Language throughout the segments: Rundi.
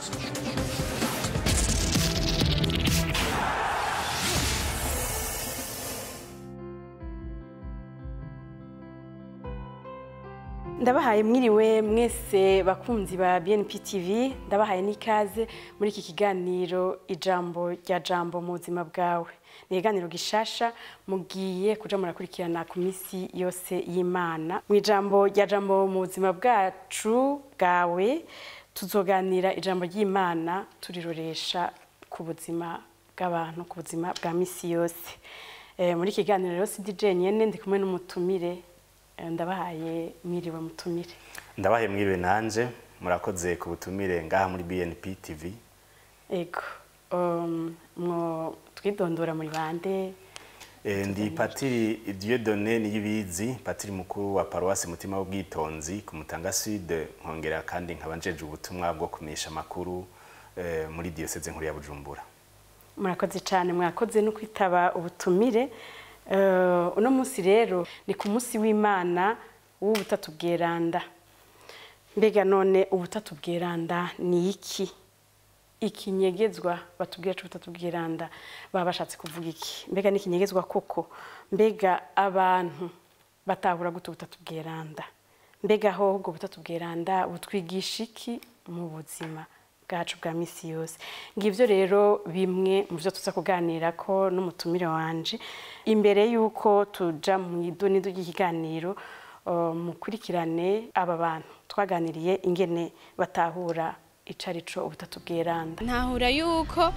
ndabahaye mwiriwe mwese bakunzi ba BNP TV ndabahaye n'ikaze muri iki kiganiro ijambo rya jambo mu buzima bwawe ni ikiganiro gishasha mugiye kuja murakurikirana ku minsi yose y'imana mu ijambo rya jambo mu buzima bwacu bwawe tuzoganira ijambo ry'imana turiroresha ku buzima bw'abantu ku buzima bwa misi yose Eh, muri iki kiganiro rero si DJ nyene ndi kumwe n'umutumire Eh, ndabahaye mwiriwe mutumire ndabahe mwiriwe nanje murakoze ku butumire ngaha muri BNP TV ego um, mwo twidondora muri bande e, ndi patiri Dieudonné Niyibizi patiri mukuru wa paruwasi mutima w'ubwitonzi ku Mutanga Sud nkongera kandi nkaba njeje ubutumwa bwo kumenyesha amakuru e, muri diocese nkuru ya Bujumbura murakoze cyane mwakoze no kwitaba ubutumire Eh, uno munsi rero ni ku munsi w'imana w'ubutatu bweranda mbega none ubutatu bweranda ni iki ikinyegezwa batubwira c'ubutatu bweranda baba bashatse kuvuga iki mbega ni ikinyegezwa koko mbega abantu batahura gute ubutatu bweranda mbega aho ubwo butatu bweranda butwigisha iki mu buzima bwacu bwa misi yose ngivyo rero bimwe mu byo tuza kuganira ko n'umutumire wanje imbere y'uko tuja mu idonido ry'ikiganiro uh, mukurikirane aba bantu twaganiriye ingene batahura icarico ubutatu bweranda ntahura yuko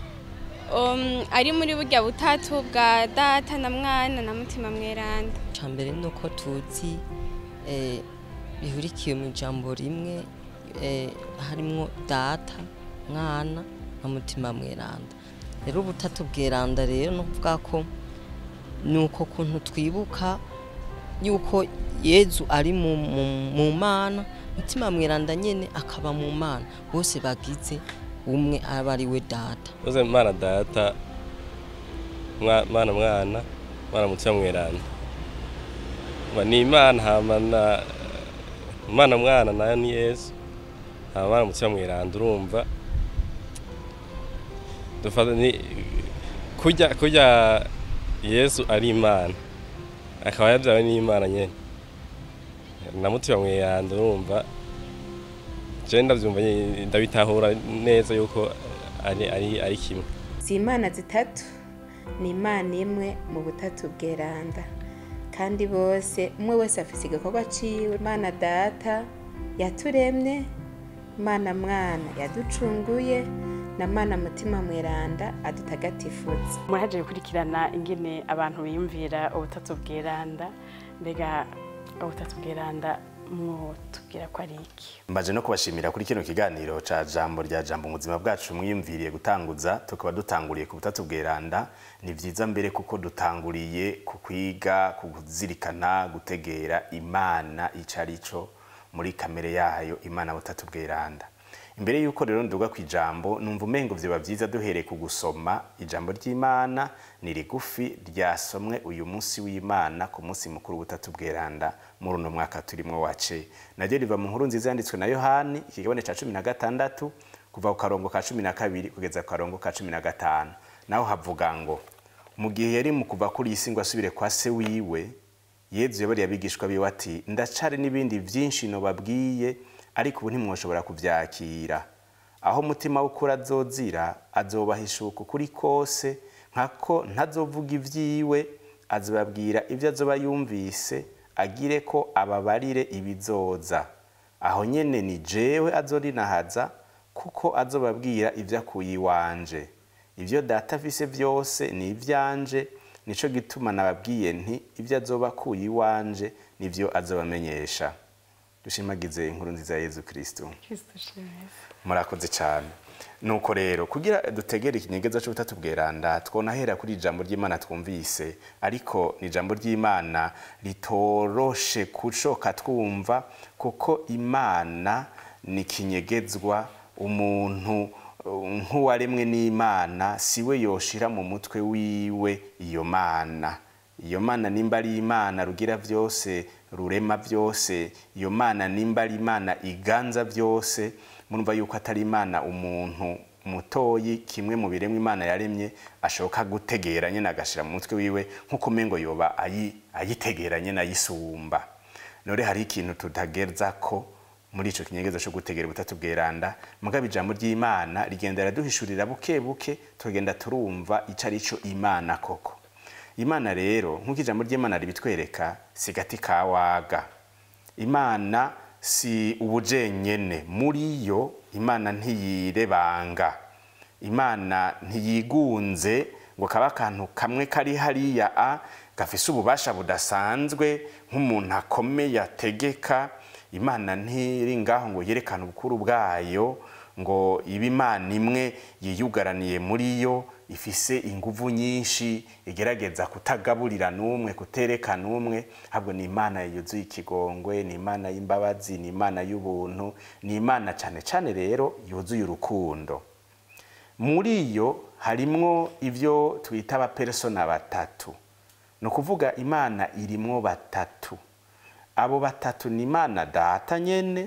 um, ari muri burya butatu bwa data na mwana na mutima mweranda mbere ni uko tuzi eh, bihurikiye mu ijambo rimwe eh, harimwo data mwana na mutima mweranda rero ubutatu bweranda rero ni ukuvuga ko ni uko kuntu twibuka yuko yezu ari mu, mu, mu mana mutima mweranda nyene akaba mu mana bose bagize umwe aba ari we data uze mana data mwa- mana mwana mwana mutima mweranda Ba- ni imana hama na mana mwana nayo ni yesu hama mwana mutima mweranda urumva dufata ni kurya kurya yesu ari imana akaba yabyawe n'imana nyene na mutima mweranda urumva je ndavyumva nye- ndabitahura neza yuko ari ari ari kimwe si imana zitatu ni imana imwe mu butatu bweranda kandi bose umwe wese afise igikorwa ciwe imana data yaturemye imana mwana yaducunguye na mana mutima mweranda adutagatifuza muraje gukurikirana ingene abantu biyumvira ubutatu bweranda mbega ubutatu bweranda mwotubwira ko ari iki mbaje no kubashimira kuri kino kiganiro ca jambo rya jambo mu buzima bwacu mwiyumviriye gutanguza tukaba dutanguriye ku butatu bweranda ni vyiza mbere kuko dutanguriye ku kwiga ku kuzirikana gutegera imana ico arico muri kamere yayo imana butatu bweranda imbere yuko rero nduga ku ijambo numva umengo vyoba vyiza duhereye ku gusoma ijambo ry'imana ni rigufi ryasomwe uyu munsi w'imana ku munsi mukuru w'ubutatu bweranda muri uno mwaka turimwo wace naryo riva mu nkuru nziza yanditswe na yohani ikigabane ca cumi na gatandatu kuva ku karongo ka cumi na kabiri kugeza ku karongo ka cumi na gatanu naho havuga ngo mu gihe yari mu kuva kuri iyi si ngo asubire kwa se wiwe yezu yabariye abigishwa biwe ati ndacari n'ibindi vyinshi nobabwiye ariko ubu ntimwoshobora kuvyakira aho umutima w'ukuri azozira azobahishuka ukuri kose nkako ntazovuga ivyiwe azobabwira ivyo azoba yumvise agire ko ababarire ibizoza aho nyene ni jewe azorinahaza kuko azobabwira ivyo akuye iwanje ivyo data afise vyose ni ivyanje nico gituma nababwiye nti ivyo azoba akuye iwanje nivyo azobamenyesha dushimagize inkuru nziza ya yezu kristo kristo shimwe murakoze cyane nuko rero kugira dutegere ikinyegeza cy'ubutatu bweranda twonahera kuri ijambo ry'imana twumvise ariko ni ijambo ry'imana ritoroshe kucoka twumva kuko imana ni kinyegezwa umuntu uh, nk'uwaremwe n'imana siwe yoshira mu mutwe wiwe iyo mana iyo mana nimba ari imana rugira byose rurema byose iyo mana nimba ari imana iganza byose murumva yuko atari imana umuntu mutoyi kimwe mu biremwa imana yaremye ashoboka gutegera nyine agashira mu mutwe wiwe nk'uko umengo yoba ayi- ayitegera nyine ayisumba none hari ikintu tutageza ko muri ico kinyegezo cyo gutegera ubutatu bweranda mugabo ijambo ry'imana rigenda raduhishurira buke buke tugenda turumva ico ari cyo imana koko imana rero nk'uko ijambo ry'imana ribitwereka si gati ka waga imana si ubujenyene muri yo imana ntiyirebanga imana ntiyigunze ngo kaba akantu kamwe kari hariya a gafise ububasha budasanzwe nk'umuntu akomeye ategeka imana ntiri ngaho ngo yerekane ubukuru bwayo ngo ibe imana imwe yiyugaraniye muri yo ifise inguvu nyinshi igerageza kutagaburira n'umwe kutereka n'umwe ahubwo ni imana yuzuye ikigongwe ni imana y'imbabazi ni imana y'ubuntu ni imana cyane cyane rero yuzuye urukundo muri yo harimwo ibyo twita abapersona batatu ni ukuvuga imana irimwo batatu abo batatu ni imana data nyene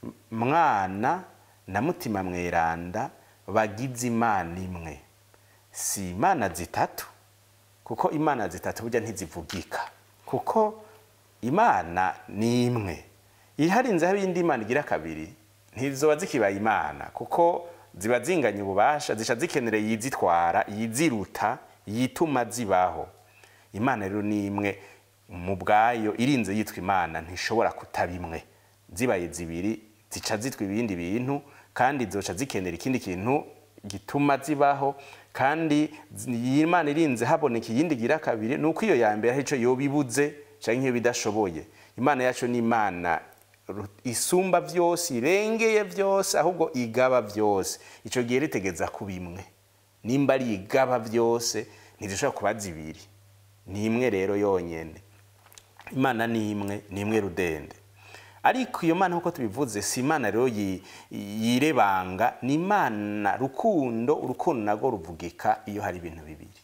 mwana na mutima mweranda bagize imana imwe si imana zitatu kuko imana zitatu burya ntizivugika kuko imana ni imwe iharinze aho indi imana igira kabiri ntizoba zikibaye imana kuko ziba zinganya ububasha zisha zikenera yizitwara yiziruta yituma zibaho imana rero ni imwe mu bwayo irinze yitwa imana ntishobora kutaba imwe zibaye zibiri zica zitwa ibindi bintu kandi zoca zikenera ikindi kintu gituma zibaho kandi iyi imana irinze haboneka iyindi gira kabiri ni uko iyo ya mbere ari cyo yoba ibuze cyangwa nk'iyo bidashoboye imana yacu ni imana ru- isumba byose irengeye byose ahubwo igaba byose icyo gihe ritegeza kuba imwe nimba ari igaba byose ntizishobora kuba zibiri ni imwe rero yonyine imana ni imwe ni imwe rudende ariko iyo mana nk'uko tubivuze si imana rero yi- yirebanga ni imana rukundo urukundo narwo ruvugika iyo hari ibintu bibiri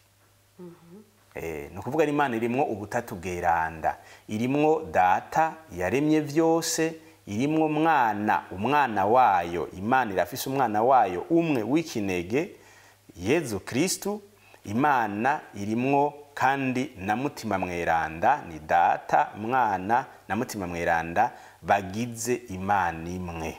Eh, ni ukuvuga ni imana irimwo ubutatu bweranda irimwo data yaremye byose irimwo mwana umwana wayo imana irafise umwana wayo umwe w'ikinege yezu kristu imana irimwo kandi na mutima mweranda ni data mwana na mutima mweranda bagize imana imwe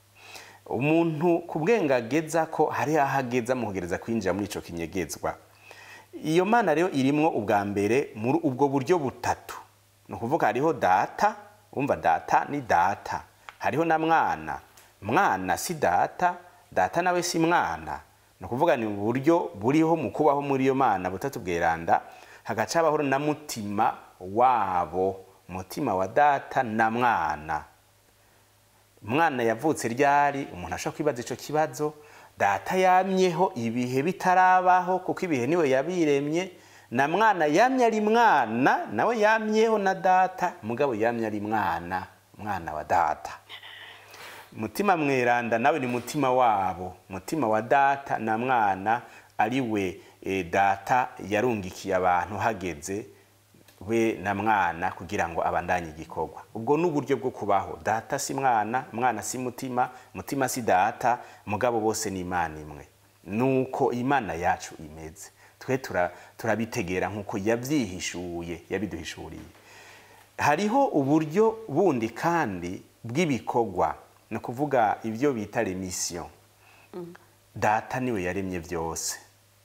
umuntu ku bwenge ageza ko hari aho ageza mu kugereza kwinjira muri ico kinyegezwa iyo mana rero irimwo ubwa mbere muri ubwo buryo butatu ni ukuvuga hariho data wumva data ni data hariho na mwana mwana si data data nawe si mwana ni ukuvuga ni uburyo buriho mu kubaho muri iyo mana butatu bweranda hagaca habaho na mutima wabo mutima wa data na mwana umwana yavutse ryari umuntu ashobora kwibaza icyo kibazo data yamyeho ibihe bitarabaho kuko ibihe niwe yabiremye na mwana yamye ari mwana nawe yamyeho na data mugabo yamye ari mwana mwana wa data mutima mweranda nawe ni mutima wabo mutima wa data na mwana ari we eh, data yarungikiye abantu hageze we na mwana kugira ngo abandanye igikorwa ubwo ni uburyo bwo kubaho data si mwana mwana si mutima mutima si data mugabo bose ni imana imwe nuko imana yacu imeze twe tura- turabitegera nk'uko yabyihishuye yabiduhishuriye hariho uburyo bundi kandi bw'ibikorwa ni ukuvuga ibyo bita remisiyo data niwe yaremye byose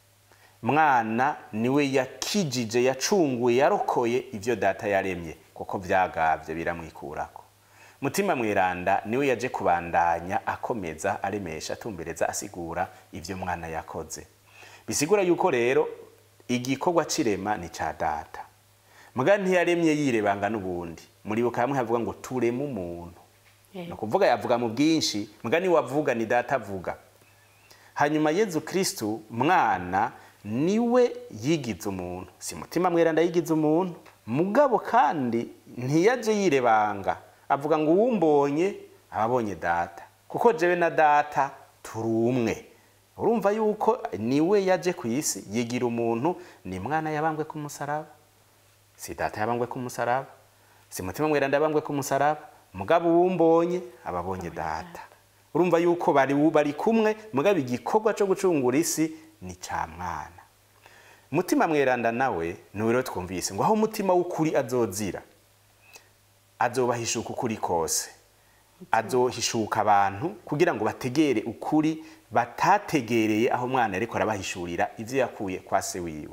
mwana niwe yakijije yacunguye yarokoye ibyo data yaremye kuko byagabye biramwikurako mutima mweranda niwe yaje kubandanya akomeza aremesha atumbereza asigura ibyo mwana yakoze bisigura yuko rero igikorwa c'irema ni ca data muga ntiyaremye yirebanga n'ubundi muribuka hamwe havuga ngo tureme umuntu ni ukuvuga yavuga mu bwinshi muga niwe avuga ni data avuga hanyuma yezu kristu mwana niwe yigize umuntu si mutima mweranda yigize umuntu mugabo kandi ntiyaje yirebanga avuga ngo uwumbonye ababonye data kuko jewe na data turi umwe urumva yuko niwe yaje ku isi yigira umuntu ni mwana yabambwe ku musaraba si data yabambwe ku musaraba si mutima mweranda yabambwe ku musaraba mugabo uwumbonye ababonye data urumva yuko bari bari kumwe mugabo igikorwa cyo gucungura isi ni ca mwana mutima mweranda nawe niwe rero twumvise ngo aho umutima w'ukuri azozira azobahishuka ukuri kose azohishuka abantu kugira ngo bategere ukuri batategereye aho umwana ariko arabahishurira ivyo yakuye kwa se wiwe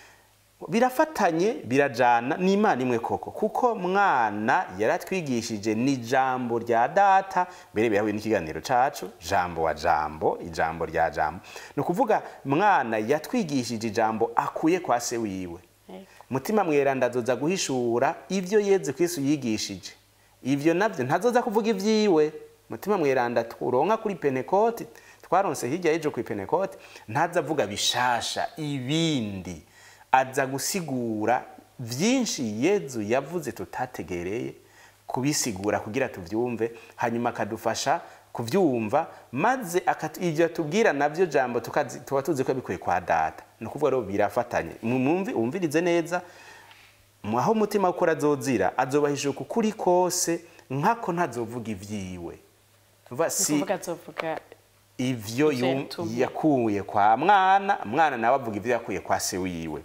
birafatanye birajana ni imana imwe koko kuko mwana yaratwigishije ni jambo rya data mbere birahuye n'ikiganiro cacu jambo wa jambo ijambo rya jambo ni ukuvuga mwana yatwigishije ijambo akuye kwa se wiwe mutima mweranda azoza guhishura ivyo yezu kristu yigishije ivyo navyo ntazoza kuvuga ivyiwe mutima mweranda turonka kuri pentekote twaronse hirya y'ejo kuri pentekote ntaza avuga bishasha ibindi aza gusigura vyinshi yezu yavuze tutategereye kubisigura kugira tuvyumve hanyuma akadufasha kuvyumva maze akatu- ivyo atubwira navyo jambo tukazi- tuba tuzi ko bikuye kwa data ni ukuvuga rero birafatanye mwumvi umvirize neza mu- aho umutima ukora azozira azobahishuka ukuri kose nkako ntazovuga ivyiwe Tuva ni si ukuvuga azovuga ivyo Ivyo yum- yatumye. yakuye kwa mwana mwana nawe avuga ivyo yakuye kwa se wiwe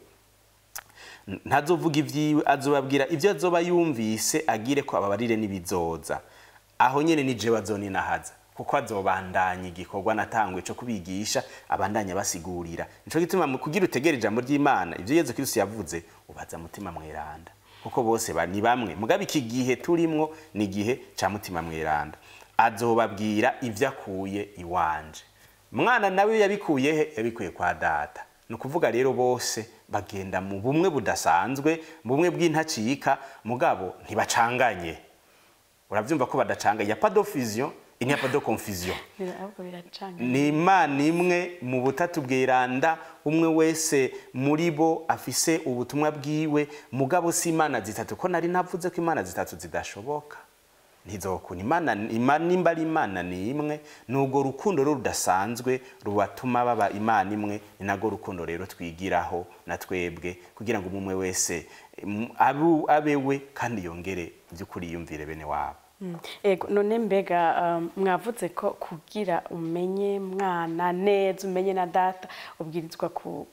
N- ntazovuga ivyiwe azobabwira ivyo azoba yumvise agire ko ababarire n'ibizoza aho nyene ni jewe azoninahaza kuko azobandanya igikorwa natangwe co kubigisha abandanya basigurira nico gituma mu kugira utegera ijambo ry'imana ivyo yezu kristo yavuze ubaza mutima mweranda kuko bose ba- ni bamwe mugabe iki gihe turimwo ni igihe ca mutima mweranda azobabwira ivyo akuye iwanje mwana nawe yabikuye he yabikuye kwa data ni ukuvuga rero bose bagenda mu bumwe budasanzwe mu bumwe bw'intacika mugabo ntibacanganye uravyumva ko badacanganye ya pas de fusion il n'y a pas de confusion bira- ahubwo biracanga ni imana imwe mu butatu bweranda umwe wese muri bo afise ubutumwa bwiwe mugabo si imana zitatu ko nari navuze ko imana zitatu zidashoboka ntizokuna imana imana nimba ari imana ni imwe nubwo rukundo rero rudasanzwe rubatuma baba imana imwe ni narwo rukundo rero twigiraho na twebwe kugira ngo umwe wese mm, abu- abe we kandi yongere by'ukuri yiyumvire bene wabo Mm. ego none mbega um, mwavuze ko kugira umenye mwana neza umenye na data ubwirizwa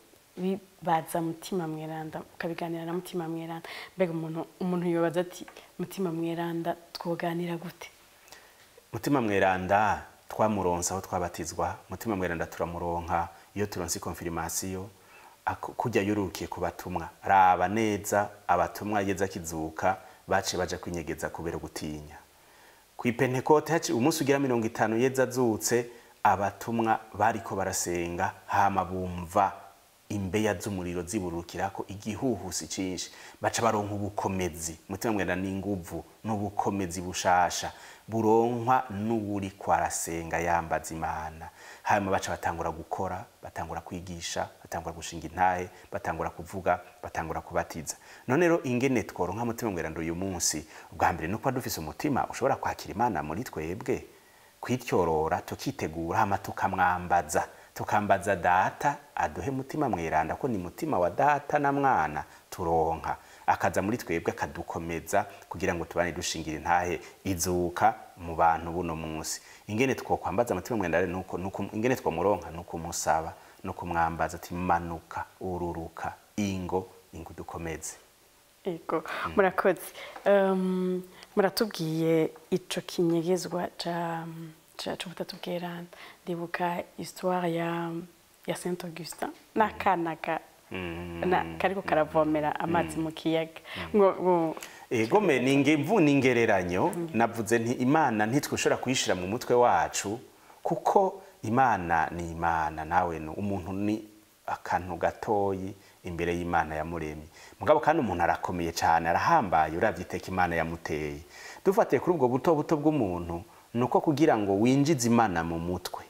kubibaza mutima mweranda ukabiganira na mutima mweranda mbega umuntu umuntu yobaza ati mutima mweranda twoganira gute mutima mweranda twamuronsa aho twabatizwa mutima mweranda turamuronka iyo turonse konfirmasiyo ako- kujya yurukiye ku batumwa raba neza abatumwa yeza akizuka bace baja kwinyegeza kubera gutinya ku ipentekote haci umunsi ugira mirongo itanu yeza azutse abatumwa bariko barasenga hama bumva imbeya z'umuriro ziburukirako igihuhusi cinshi baca baronka ubukomezi mutima mwenda n'inguvu n'ubukomezi bushasha buronkwa n'uwuri kwarasenga yambaza imana hanyuma baca batangura gukora batangura kwigisha batangura gushinga intahe batangura kuvuga batangura kubatiza none rero ingene tworonka mutima mweranda uyu munsi ubwa mbere nuko dufise umutima ushobora kwakira imana muri twebwe kwityorora tukitegura hama tukamwambaza tukambaza data aduhe mutima mweranda ko ni mutima wa data na mwana turonka akaza muri twebwe akadukomeza kugira ngo tubane dushingira intahe izuka mu bantu buno munsi ingene twokwambaza mutima mweranda rero nuko nuko ingene twomuronka nuko umusaba no kumwambaza ati manuka ururuka ingo ingo dukomeze ego murakoze Um, muratubwiye ico kinyegezwa ca ca c'ubutatu bweranda ndibuka histoire ya ya saint augustin n'akana ka na kariko karavomera amazi mu kiyaga ngo ngo egome ninge mvuna ingereranyo navuze nti imana ntitwishobora kuyishira mu mutwe wacu kuko imana ni imana nawe ni umuntu ni akantu gatoyi imbere y'imana yamuremye mugabo kandi umuntu arakomeye cyane arahambaye uravye iteka imana yamuteye dufatiye kuri ubwo buto buto bw'umuntu ni uko kugira ngo winjize imana mu mutwe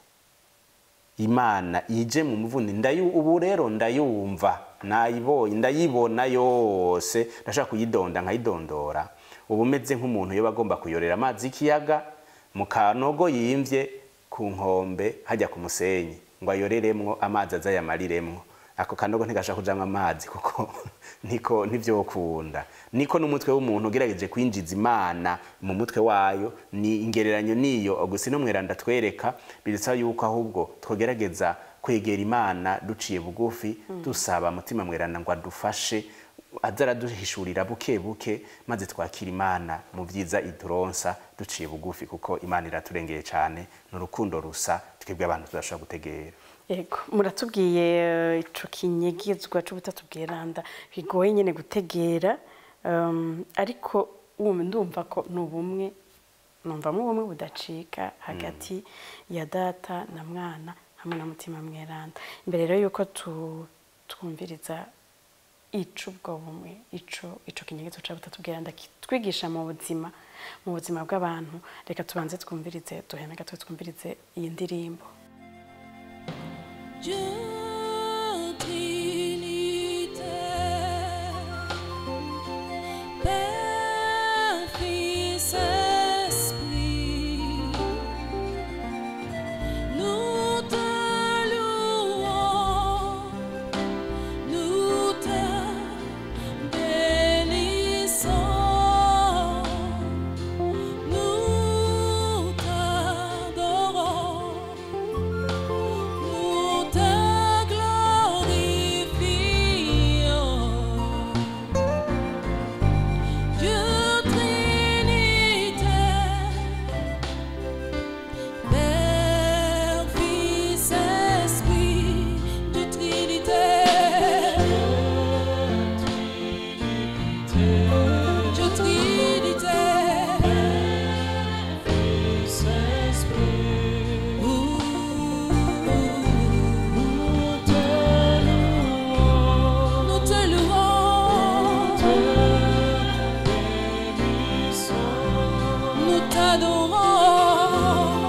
imana ije mu muvuni ndayu ubu rero ndayumva nayibonye ndayibona yose ndashaka kuyidonda nkayidondora ubu meze nk'umuntu yoba agomba kuyorera amazi y'ikiyaga mu kanogo yimvye ku nkombe hajya ku musenyi ngo ayoreremwo amazi aza yamariremwo ako kanogo ntigashaka kujamwo amazi kuko niko ntivyokunda niko n'umutwe w'umuntu ugerageje kwinjiza imana mu mutwe wayo ni ingereranyo niyo Augustino mweranda twereka birasa yuko ahubwo twogerageza kwegera imana duciye bugufi dusaba mutima mweranda ngo adufashe aza araduhishurira buke buke maze twakira imana mu byiza iduronsa duciye bugufi kuko imana iraturengeye cyane ni urukundo rusa twebwe abantu tudashobora gutegera Yego, muratubwiye eh, ico kinyegezwa c'ubutatu bweranda bigoye nyene gutegera um, ariko ubu ndumva ko ni ubumwe numvamo ubumwe budacika hagati ya data na mwana hamwe na mutima mweranda imbere rero yuko tu, twumviriza ico ubwo bumwe ico ico kinyegezo ca butatu bweranda kitwigisha mu buzima mu buzima bw'abantu reka tubanze twumvirize duheme gato twumvirize iyi ndirimbo Dieu Trinité, Père, Fils, Esprit, nous te louons, nous te bénissons, nous t'adorons. Nous te glorifions, Dieu Trinité, Père, Fils, Esprit, Dieu Trinité, Dieu Trinité, Fils, Esprit. Nous te louons, nous t'adorons,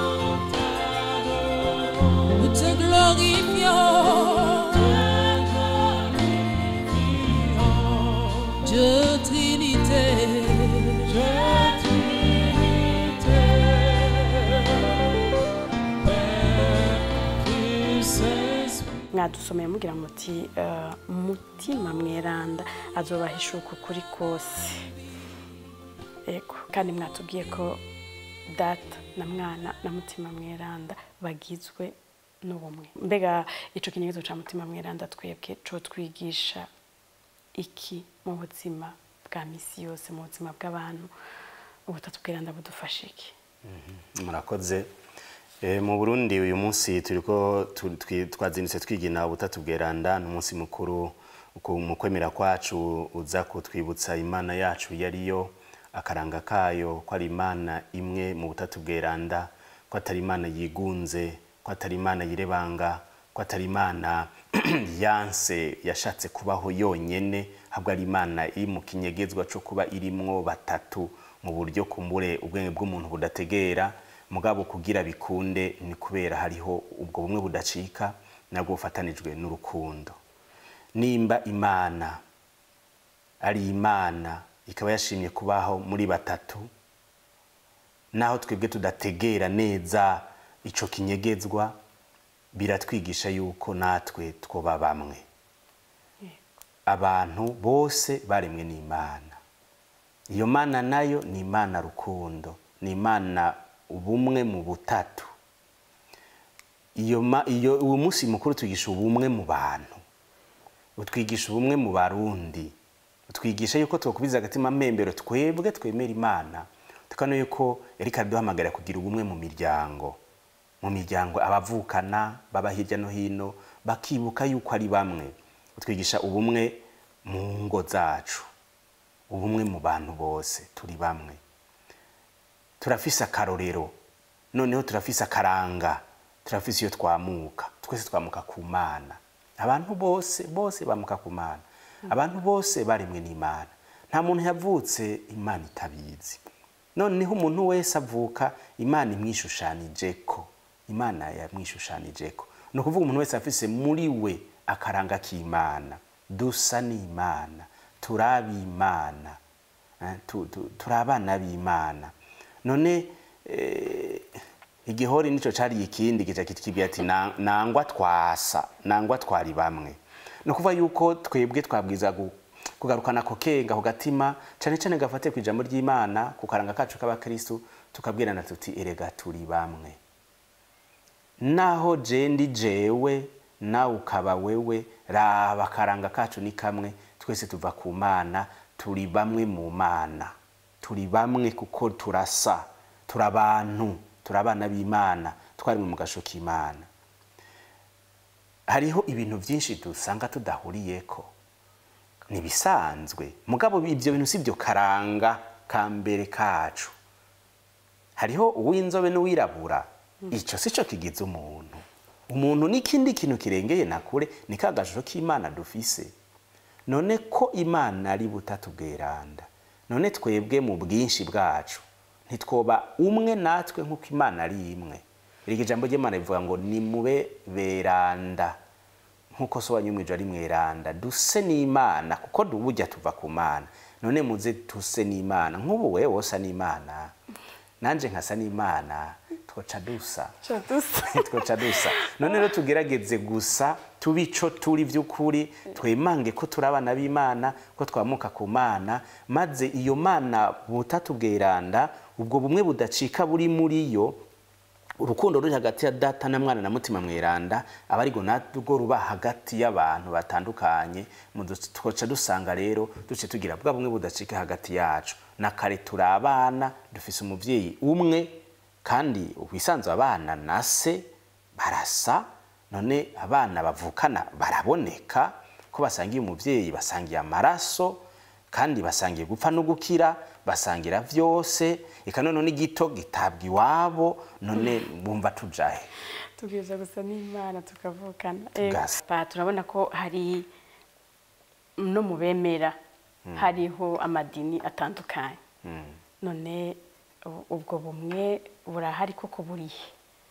nous te glorifions, Dieu Trinité, mwadusomeye mugira muti eh, mutima mweranda azobahishuka ukuri kose ego kandi mwatubwiye ko data na mwana na mutima mweranda bagizwe n'ubumwe mbega ico kinyegezo ca mutima mweranda twebwe co twigisha iki mu buzima bwa misi yose mu buzima bw'abantu ubutatu bweranda budufasha iki murakoze Eh, mu burundi uyu munsi turiko tu- twi- twazindutse twigina ubutatu bweranda ni umunsi mukuru ku- mu kwemera kwacu uza kutwibutsa imana yacu yariyo akaranga kayo ko ari imana imwe mu butatu bweranda ko atari imana yigunze ko atari imana yirebanga ko atari imana yanse yashatse kubaho yonyene ahubwo ari imana iri mu kinyegezwa cyo kuba irimwo batatu mu buryo kumbure ubwenge bw'umuntu budategera mugabo kugira bikunde ni kubera hariho ubwo bumwe budacika nabwo bufatanijwe n'urukundo nimba imana ari imana ikaba yashimye kubaho muri batatu naho twebwe tudategera neza ico kinyegezwa biratwigisha yuko natwe twoba bamwe abantu bose baremwe n'imana iyo mana nayo ni imana rukundo ni imana ubumwe mu butatu iyo ma- iyo uwo munsi mukuru twigisha ubumwe mu bantu utwigisha ubumwe mu barundi utwigisha yuko twokubiza agatima mpembero twebwe twemera imana tukano yuko yariko araduhamagarira kugira ubumwe mu miryango mu miryango abavukana baba hirya no hino bakibuka yuko ari bamwe utwigisha ubumwe mu ngo zacu ubumwe mu bantu bose turi bamwe turafise akarorero noneho turafise akaranga turafise iyo twamuka twese twamuka ku mana abantu bose bose bamuka ku mana abantu bose baremwe n'imana nta muntu yavutse imana itabizi noneho umuntu wese avuka imana imwishushanijeko imana yamwishushanijeko ni ukuvuga umuntu wese afise muri we akaranga k'imana dusa n'imana turabimana eh, tu- tu- turi abana b'imana none eh, igihori nico cari ikindi gica kitwibwira ati "Na- nangwa twasa nangwa twari bamwe ni ukuvuga yuko twebwe twabwiza gu- kugarukana ako kenga ako gatima cyane cyane gafate ku ijambo ry'imana ku karanga kacu k'abakristu tukabwirana tuti erega turi bamwe naho je ndi jewe nawe ukaba wewe raba akaranga kacu ni kamwe twese tuva ku mana turi bamwe mu mana turi bamwe kuko turasa turi abantu turi abana b'imana twarimwe mu gasho k'imana hariho ibintu byinshi dusanga tudahuriyeko ni bisanzwe mugabo ibyo bintu si byo karanga ka mbere kacu hariho uw'inzobe n'uwirabura icyo si cyo kigize umuntu umuntu n'ikindi kintu kirengeye na kure ni ka gashusho k'imana dufise none ko imana ari butatu bweranda none twebwe mu bwinshi bwacu ntitwoba umwe natwe nk'uko imana ari imwe iri jambo ry'imana rivuga ngo ni mube beranda nk'uko so wanyu mwijoro ari mweranda duse n'imana kuko dubujya tuva ku mana none muze duse n'imana nk'ubu wewe wosa n'imana nanje nkasa n'imana twoca dusa twoca dusa none rero tugerageze gusa tuba ico turi by'ukuri twemange ko turi abana b'imana ko twamuka ku mana maze iyo mana butatu bweranda ubwo bumwe budacika buri muri yo urukundo ruri hagati ya data na mwana na mutima mweranda aba ariko narwo ruba hagati y'abantu batandukanye mu du- twoca dusanga rero duce tugira bwa bumwe budacika hagati yacu na kare turi abana dufise umuvyeyi umwe kandi wisanzwe abana na se barasa none abana bavukana baraboneka ko basangiye umuvyeyi basangiye amaraso kandi basangiye gupfa no gukira basangira vyose eka none n'igito gitabwa iwabo none bumva tujahe tubwiza gusa n'imana tukavukana Tugasa. Eh, ba- turabona ko hari no mu bemera hariho amadini atandukanye none u- ubwo bumwe burahari koko burihe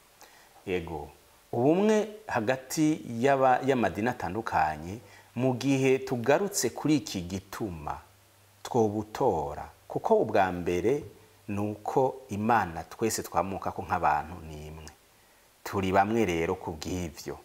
yego ubumwe hagati y'aba- y'amadini atandukanye mu gihe tugarutse kuri iki gituma twobutora kuko ubwa mbere ni uko imana twese twamuka ko nk'abantu ni imwe turi bamwe rero ku bw'ibyo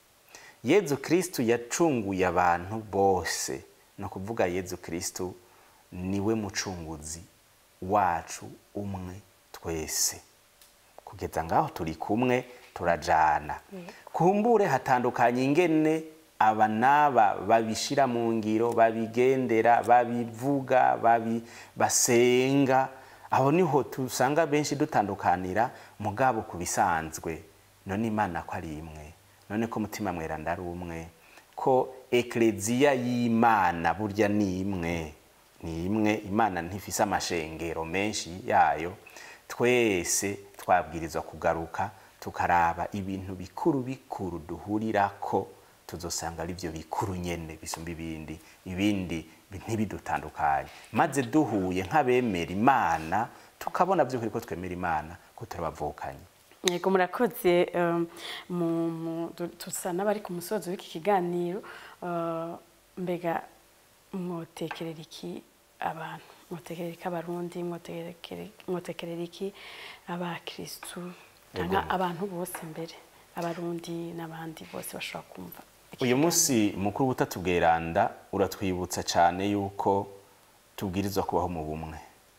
yezu kirisitu yacunguye abantu bose ni ukuvuga yezu kirisitu niwe mucunguzi wacu umwe twese kugeza ngaho turi kumwe turajana kumbure hatandukanye ingene aba n'aba babishira mu ngiro babigendera babivuga babi basenga aho niho tusanga benshi dutandukanira mugabo ku bisanzwe none imana ko ari imwe none ko mutima mweranda ari umwe ko ekleziya y'imana burya ni imwe ni imwe imana ntifise amashengero menshi yayo twese twabwirizwa kugaruka tukaraba ibintu bikuru bikuru duhurirako tuzosanga ari byo bikuru nyene bisumba ibindi ibindi ntibidutandukanye maze duhuye nk'abemera imana tukabona by'ukuri ko twemera imana ko turabavukanye yego murakoze um, mu- mu- du- tusa n'abari ku musozo w'iki kiganiro uh, mbega mwotekerera iki abantu mwotekerera iki abarundi mwotekerera- mwotekerera iki abakristu cyangwa Yego. abantu bose mbere abarundi n'abandi bose bashobora kumva iki uyu kiganiro. munsi mukuru butatu bweranda uratwibutsa cyane yuko tubwirizwa kubaho mu bumwe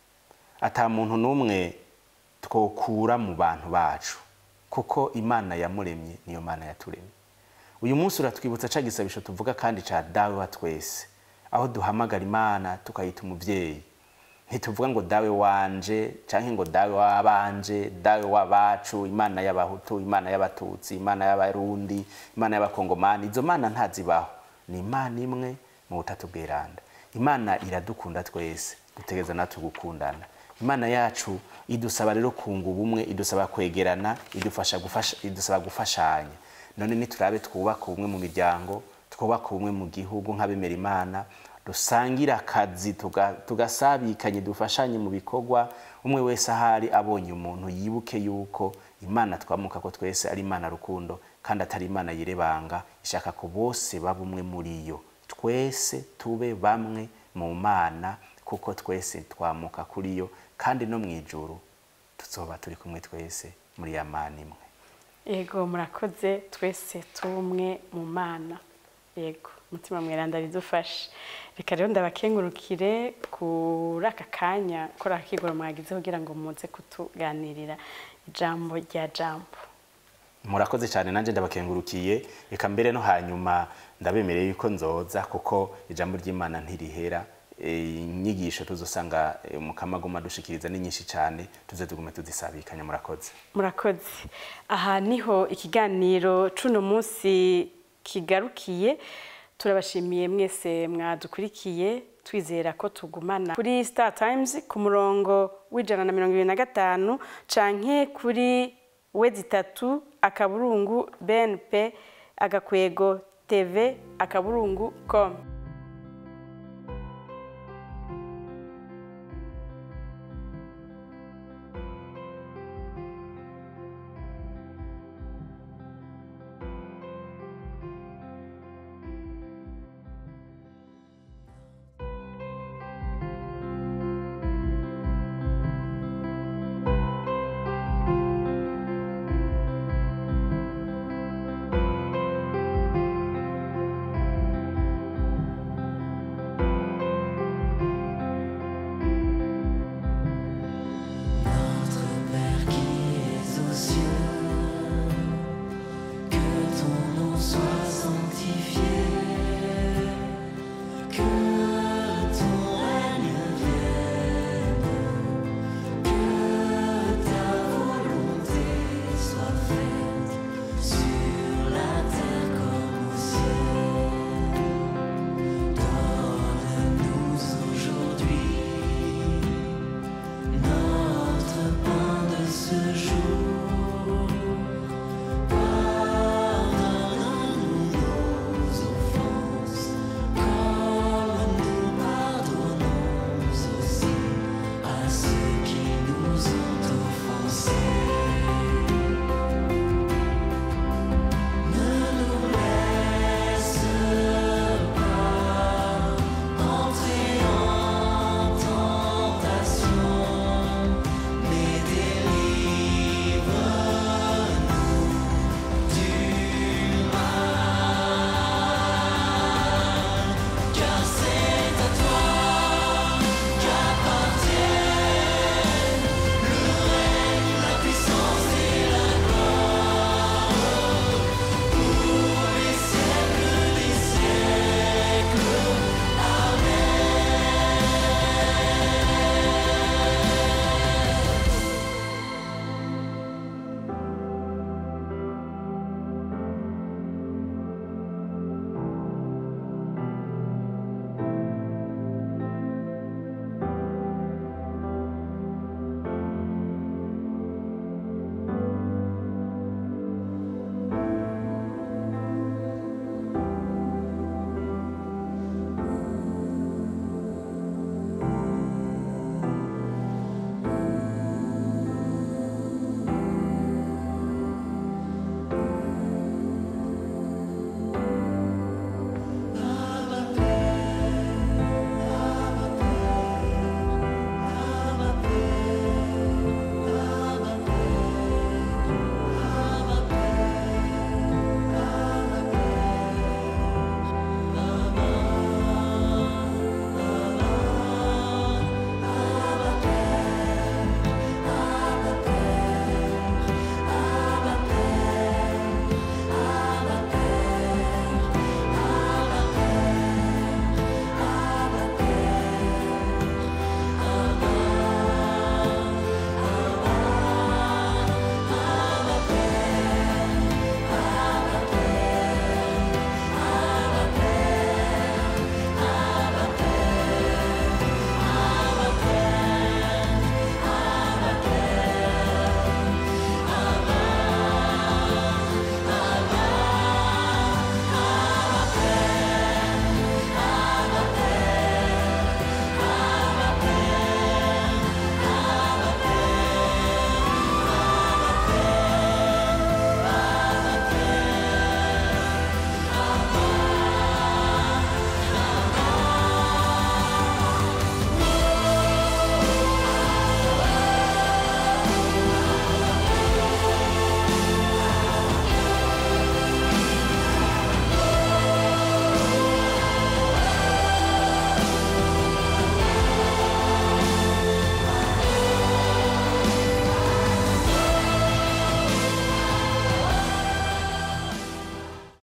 ata muntu n'umwe twokura mu bantu bacu kuko imana yamuremye niyo mana yaturemye uyu munsi uratwibutsa ca gisabisho tuvuga kandi ca dawe wa twese aho duhamagara imana tukayita umuvyeyi ntituvuga ngo dawe wanje canke ngo dawe wabanje dawe wabacu imana y'abahutu imana y'abatutsi imana y'abarundi imana y'abakongomani izo mana ntazibaho ni imana imwe mu butatu bweranda imana iradukunda twese dutegereza natwe gukundana imana yacu idusaba rero kunga ubumwe idusaba kwegerana idufasha gufasha idusaba gufashanya none niturabe twubaka ubumwe mu miryango twubaka ubumwe mu gihugu nk'abemera imana dusangira akazi tuga- tugasabikanye dufashanye mu bikorwa umwe wese ahari abonye umuntu yibuke yuko imana twamuka ko twese ari imana rukundo kandi atari imana yirebanga ishaka ko bose baba umwe muri yo twese tube bamwe mu mana kuko twese twamuka kuri yo kandi no mu ijuru tuzoba turi kumwe twese muri ya mana imwe yego murakoze twese tumwe mu mana yego umutima mweranda ridufashe reka rero ndabakengurukire kuri aka kanya kuri aka kigoro mwagize kugira ngo muze kutuganirira ijambo rya jambo murakoze cyane nanjye ndabakengurukiye reka mbere no hanyuma ndabemereye yuko nzoza kuko ijambo ry'imana ntirihera Eh, inyigisho tuzosanga eh, mu kamagoma dushikiriza ni nyinshi cyane tuze tugume tuzisabikanya murakoze murakoze aha niho ikiganiro cuno munsi kigarukiye turabashimiye mwese mwadukurikiye twizera ko tugumana kuri star times ku murongo w'ijana na mirongo ibiri na gatanu canke kuri wedi itatu akaburungu bnp agakwego tv akaburungu com